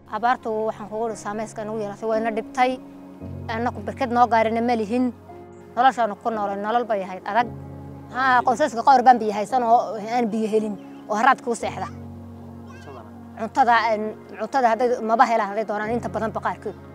abaartu waxaan kugu dhi saamayska nagu yeelatay wayna dhibtay annaku berked noo gaarina ma lihin noloshaanu ku noolay nolol bay ahayd adag haa qoysaska qowr baan biyo haysan oo aan biyo helin oo haraad kuu seexda cuntada cuntada hadday maba helaan hadday doonaan inta badanba qaarkood